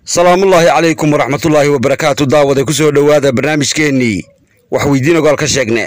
salaamullaahi calaykum waraxmatullaahi wabarakaatu daawada ku soo dhowaada barnaamijkeennii wax weydiin ogaal ka sheegne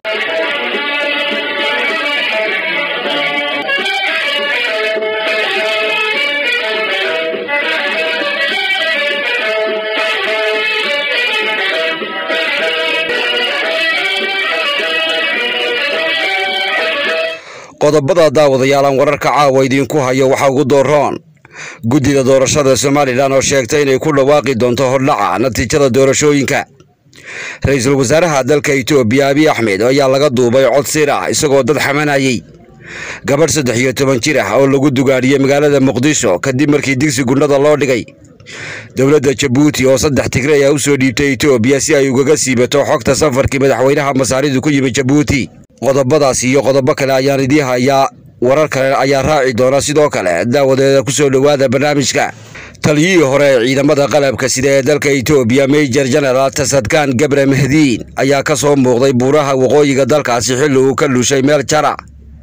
qodobada daawadayaalan wararka caawa idiinku hayo waxaa ugu dooroon guddida doorashada somalilan oo sheegtay inay ku dhawaaqi doonto hordhaca natiijada doorashooyinka ra-iisul wasaaraha dalka itoobiya abiy axmed ayaa laga duubay cod sir ah isagoo dad xamanayey gabadh saddex iyo toban jir ah oo lagu dugaadhiyey magaalada muqdisho kadib markii digsi gundhada loo dhigay dowladda jabuuti oo saddex tigray ah u soo dhiibtay itoobiya si ay ugaga siibato xogta safarkii madaxweynaha masaaridu ku yimid jabuuti qodobadaas iyo qodobo kale ayaan idii hayaa warar kale ayaa raaci doona sidoo kale daawadeeda ku soo dhowaada barnaamijka taliyihii hore ee ciidamada qalabka sida ee dalka itoobiya major general tasadkan gabre mahdiin ayaa ka soo muuqday buuraha waqooyiga dalkaasi xilli uu ka lushay meel jara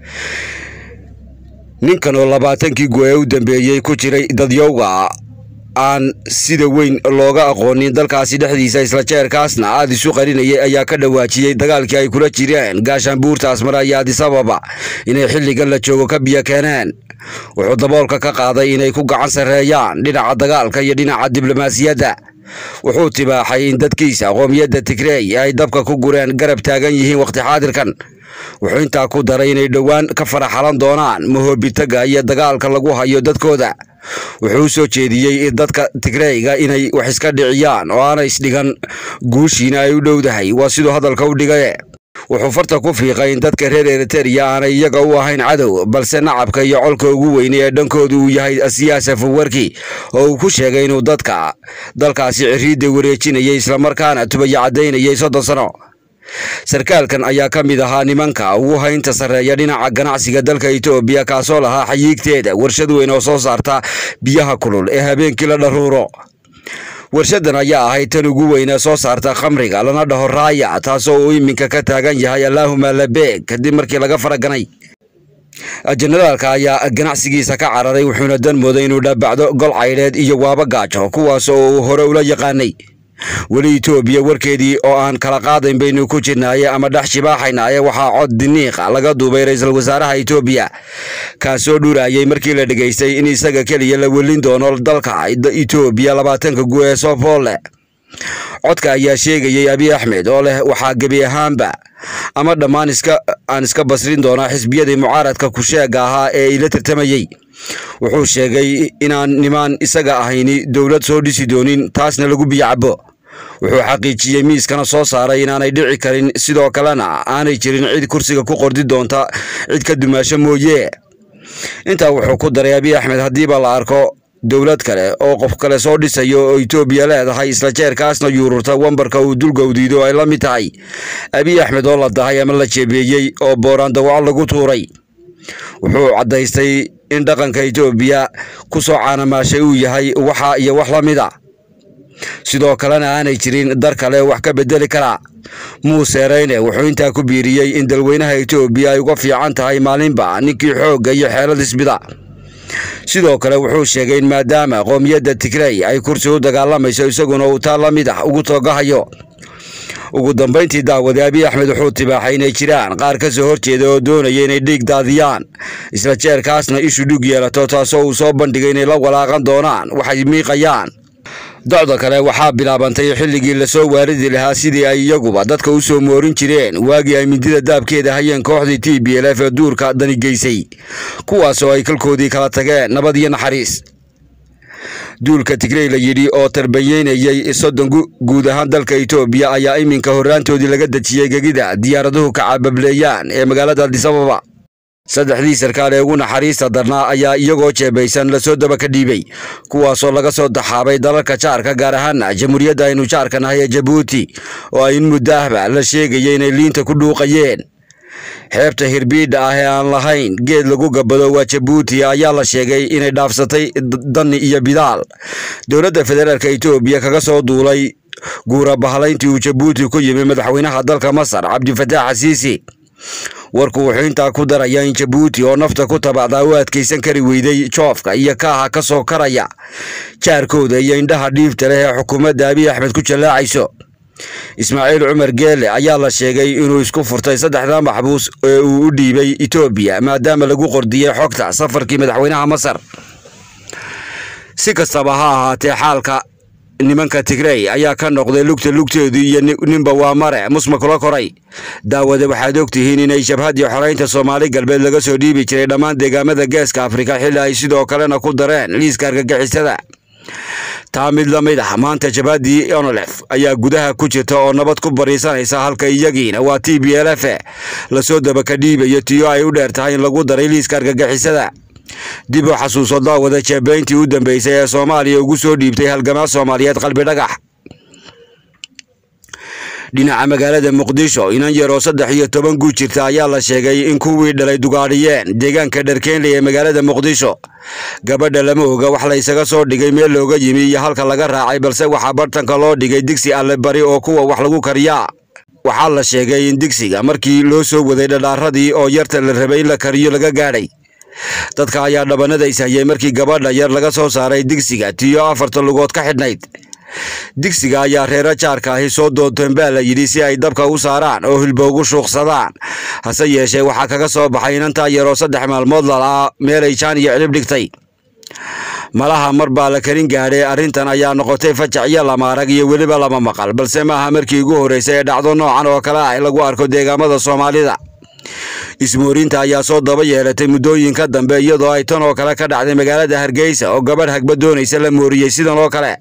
ninkan oo labaatankii go-ee u dambeeyey ku jiray dadyowga aan sida weyn looga aqoonin dalkaasi dhexdiisa isla jeerkaasna aada isu qarinayay ayaa ka dhawaajiyey dagaalkii ay kula jireen gaashaanbuurta asmara iyo adisababa inay xilligan la joogo ka biyo keeneen wuxuu daboolka ka qaaday inay ku gacan sarreeyaan dhinaca dagaalka iyo dhinaca diblomaasiyadda wuxuu tibaaxay in dadkiisa qoomiyadda tigrey ay dabka ku gureen garab taagan yihiin wakhti xaadirkan wuxuu intaa ku daray inay dhowaan ka faraxalan doonaan mahoobitaga iyo dagaalka lagu hayo dadkooda wuxuu u soo jeediyey dadka tigreyga inay wax iska dhiciyaan oo aanay isdhigan guushiina ay u dhowdahay waa siduu hadalka u dhigaye wuxuu farta ku fiiqay in dadka reer eritereya aanay iyaga u ahayn cadow balse nacabka iyo colka ugu weyne ee dhankooda uu yahay siyaasa fawarki oo uu ku sheegay inuu dadka dalkaasi ciriidda wareejinayay islamarkaana tubaya caddaynayay soddon sano sarkaalkan ayaa ka mid ahaa nimanka ugu haynta sarreeya dhinaca ganacsiga dalka itoobiya kaasoo lahaa xayiigteeda warshad weyn oo soo saarta biyaha kulul ee habeenkii la dharuuro warshadan ayaa ahayd tan ugu weynee soo saarta khamriga lana dhaho raaya taasoo uu iminka ka taagan yahay allaahuma labeeg kadib markii laga faraganay jenaraalka ayaa ganacsigiisa ka cararay wuxuuna dan mooday inuu dhaabacdo gol caydheed iyo waaba gaajo kuwaas oo uu hore ula yaqaanay weli itoobiya warkeedii oo aan kala qaadayn baynu ku jirnaaye ama dhex shibaaxaynaaye waxaa cod diniiqa laga duubay ra-iisul wasaaraha itoobiya kaasoo dhurayay markii la dhegaystay in isaga keliya la welin doono dalka itoobiya labaatanka gu ee sofolle codka ayaa sheegayey abiy axmed oo leh waxaa gebi ahaanba ama dhammaan iska aan iska basrin doonaa xisbiyadii mucaaradka kusheega ahaa ee ila tartamayey wuxuu sheegay inaan nimaan isaga ahayni dowlad soo dhisi doonin taasna lagu biyacabo wuxuu xaqiijiyey miiskana soo saaray inaanay dhici karin sidoo kalena aanay jirin cid kursiga ku qordi doonta cid ka dumaasho mooye intaa wuxuu ku daray abiy axmed haddiiba la arko dowlad kale oo qof kale soo dhisayo oo itoobiya leedahay isla jeerkaasna yuururta wambarka uu dulgowdiido ay la mid tahay abiy axmed oo la dahay ama la jeebeeyey oo booraan dawaco lagu tuuray wuxuu caddaystay in dhaqanka itoobiya ku soo caanamaashay uu yahay waxa iyo wax la mid a sidoo kalena aanay jirin dar kale wax ka bedeli karaa muuse reyne wuxuu intaa ku biiriyey in dalweynaha itoobiya ay uga fiican tahay maalinba ninkii xoogga iyo xeelad isbida sidoo kale wuxuu sheegay in maadaama qoomiyadda tigrey ay kursi u dagaalamayso isaguna uu taa la mid ah ugu toogahayo ugu dambayntii daawade abiy axmed wuxuu tibaaxay inay jiraan qaar ka soo horjeeda oo doonaya inay dhiig daadiyaan isla jeerkaasna ishu dhug yeelato taasoo uu soo bandhigay inay la walaaqan doonaan waxay miiqayaan docda kale waxaa bilaabantay xilligii lasoo waaridi lahaa sidii ay iyaguba dadka u soo moorin jireen waagii ay mindida daabkeeda hayeen kooxdii t b l f ee duurka dani geysay kuwaas oo ay kalkoodii kala tageen nabad iyo naxariis duulka tigrey la yidhi oo tarbanyeynayey soddon guud ahaan dalka itoobiya ayaa iminka horraantoodii laga dejiyey gegida diyaaraduhu ka cabableeyaan ee magaalada adisababa saddexdii sarkaal ee ugu naxariista darnaa ayaa iyagoo jeebaysan lasoo daba ka dhiibay kuwaasoo laga soo daxaabay dalalka jaarka gaar ahaana jamhuuriyadda aynu jaarka nahay ee jabuuti oo ay in muddo ahba la sheegaya inay liinta ku dhuuqayeen xeebta hirbiidha ah ee aan lahayn geed lagu gabado waa jabuuti ayaa la sheegay inay dhaafsatay dani iyo bidaal dowladda federaalka itoobiya kaga soo duulay guura bahalayntii uu jabuuti ku yimi madaxweynaha dalka masar cabdifataax xasiisi warku wuxuu intaa ku darayaa in jabuuti oo nafta ku tabacdaa u adkaysan kari weyday joofka iyo kaaha ka soo karaya jaarkooda iyo indhaha dhiifta leh ee xukuumadda abiy axmed ku jallaacayso ismaaciil cumar geele ayaa la sheegay inuu isku furtay saddexda maxbuus ee uu u dhiibay etoobiya maadaama lagu qordiyey xogta safarkii madaxweynaha masar si kastaba ha ahaatee xaalka nimanka tigrey ayaa ka noqday lugta lugteedu iyo ninba waa mare musma kula koray daawada waxaad ogtihiin inay jabhaddii xoreynta soomaali galbeed laga soo dhiibi jiray dhammaan deegaamada geeska afrika xilli ay sidoo kalena ku dareen liiska argagixisada taa mid la mid ah maanta jabhaddii onolef ayaa gudaha ku jirta oo nabad ku bariisanaysa halka iyagiina waa t b l f lasoo dabaka dhiibayo tiyo ay u dheer tahay in lagu daray liiska argagixisada dib u xasuuso daawada jeebeyntii u dambeysay ee soomaaliya ugu soo dhiibtay halgamaa soomaaliyeed qalbi dhagax dhinaca magaalada muqdisho inan yaroo saddex iyo toban guud jirta ayaa la sheegay in kuwii dhalay dugaadhiyeen deegaanka dharkeenley ee magaalada muqdisho gabadha lama oga wax la ysaga soo dhigay meel looga yimi iyo halka laga raacay balse waxaa bartanka loo dhigay digsi alle bari oo kuwa wax lagu kariyaa waxaa la sheegay in digsiga markii loo soo waday dhadhaaradii oo yarta la rabay in la kariyo laga gaadhay dadka ayaa dhabanada ishayay markii gabadha yar laga soo saaray digsiga tiyo afarta lugood ka xidhnayd digsiga ayaa reero jaarka ahi soo doonteen baa la yidhi si ay dabka u saaraan oo hilba ugu shuuqsadaan hase yeeshee waxaa kaga soo baxay inantaa yaroo saddex maalmood lalaa meelay jaan iyo cilib dhigtay malaha mar baa la karin gaadhay arrintan ayaa noqotay fajac iyo lamaarag iyo weliba lama maqal balse maaha markii ugu horreysay ee dhacdo noocan oo kale ah lagu arko deegaamada soomaalida ismoorinta ayaa soo daba yeelatay muddooyinka dambe iyadoo ay tan oo kale ka dhacday magaalada hargeysa oo gabadh hagba doonaysa la mooriyey sidan oo kale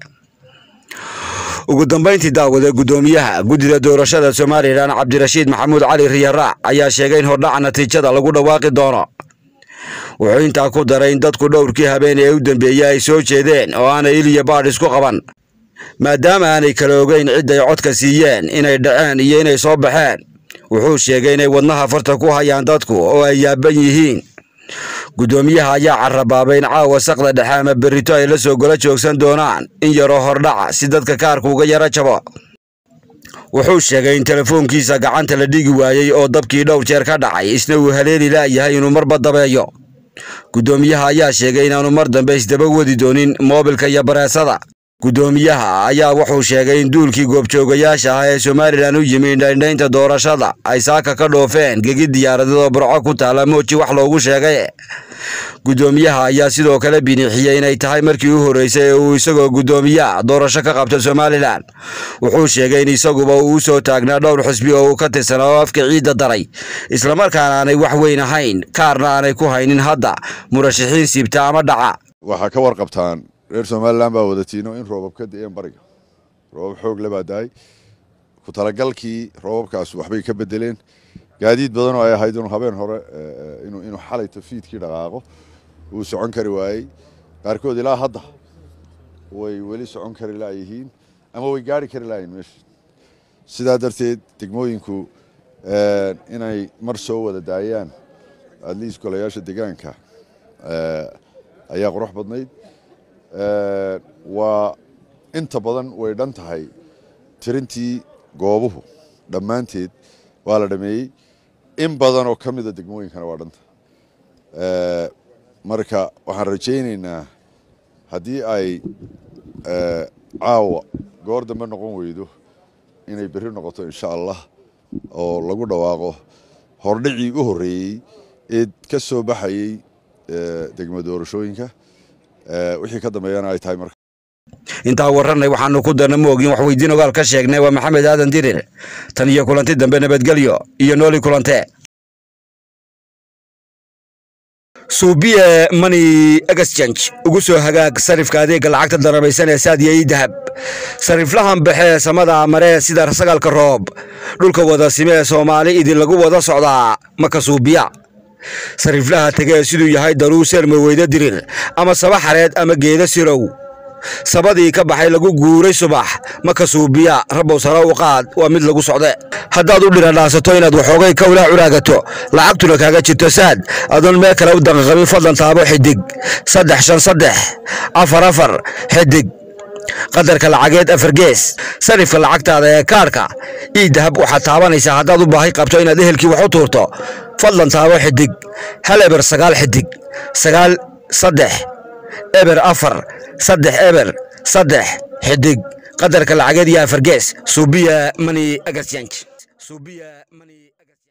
ugu dambayntii daawada guddoomiyaha guddida doorashada somalilan cabdirashiid maxamuud cali riyaraac ayaa sheegay in hordhaca natiijada lagu dhawaaqi doono wuxuu intaa ku daray in dadku dhowrkii habeen ee u dambeeyey ay soo jeedeen oo aanay iliya baadh isku qaban maadaama aanay kala ogeyn cidday codka siiyeen inay dhaceen iyo inay soo baxeen wuxuu sheegay inay wadnaha farta ku hayaan dadku oo ay yaaban yihiin guddoomiyaha ayaa carabaabay in caawa saqda dhexe ama berrito ay la soo gola joogsan doonaan in yaroo hordhaca si dadka kaarka uga yaro jabo wuxuu sheegay in telefoonkiisa gacanta la dhigi waayey oo dabkii dhowr jeer ka dhacay isna uu haleeli la'yahay inuu marba dabeeyo guddoomiyaha ayaa sheegay inaanu mar dambe isdaba wadi doonin moobilka iyo bareesada guddoomiyaha ayaa wuxuu sheegay in duulkii goobjoogayaasha ah ee somalilan u yimi indhaindhaynta doorashada ay saaka ka dhoofeen gegi diyaaradeedoo burco ku taala mooji wax loogu sheegay guddoomiyaha ayaa sidoo kale biniixiyey inay tahay markii u horreysay ee uu isagoo guddoomiyaha doorasho ka qabta somalilan wuxuu sheegay in isaguba uu u soo taagnaa dhowr xusbi oo uu ka tirsanaa oo afka ciidda daray islamarkaana aanay wax weyn ahayn kaarna aanay ku haynin hadda murashaxiin siibta ama dhaca waxaa ka warqabtaan reer somalilan baa wadatiino in roobab ka da-een bariga roobab xoog le baa da-ay ku talagalkii roobabkaas waxbay ka bedeleen gaadiid badan oo ay ahayd inuu habeen hore inuu xalayto fiidkii dhaqaaqo uu socon kari waayey qaarkood ilaa hadda way weli socon kari laayihiin ama way gaari kari laayihin meesha sidaa darteed degmooyinku inay mar soo wada daayaan adliis golayaasha degaanka ayaa qurux badnayd waa inta badan way dhan tahay tirintii goobuhu dhammaanteed waa la dhameeyey in badan oo ka mida degmooyinkana waa dhanta marka waxaan rajaynaynaa haddii ay caawa goor dambe noqon weydo inay berri noqoto insha allah oo lagu dhawaaqo hordhicii u horreeyey ee ka soo baxayey degmo doorashooyinka wixii ka dambeeyana ay tahay marka intaa warranay waxaanu ku darna moogin wax weydiin ogaal ka sheegnay waa maxamed aadan dirir tan iyo kulanti dambe nabadgelyo iyo nooli kulante suubiye money exchange ugu soo hagaag sarifka adeega lacagta darabaysan ee saadiya ii dahab sariflahan baxee samada maree sida sagalka roob dhulka wada sime ee soomaali idin lagu wada socdaa maka suubiya sariflaha tegee siduu yahay daruu seerma weyda dirir ama saba xareed ama geeda sirow sabadii ka baxay lagu guuray subax maka suubiya rabow sare u qaad waa mid lagu socde haddaad u dhiradhaasato inaad waxoogay kawlaa curaagato lacagtuna kaaga jirto saad adoon meel kale u danqaqabin fadlan taabo xidig saddex shan saddex afar afar xidig qadarka lacageed afargees sarifka lacagtaada ee kaarhka ii dahab waxaad taabanaysaa haddaad u baahi qabto inaad ehelkii wax u tuurto fadlan taabo xidig hal eber sagaal xidig sagaal saddex eber afar saddex eber saddex xidig qadarka lacageed iyo afargees suubiya mani agasyanj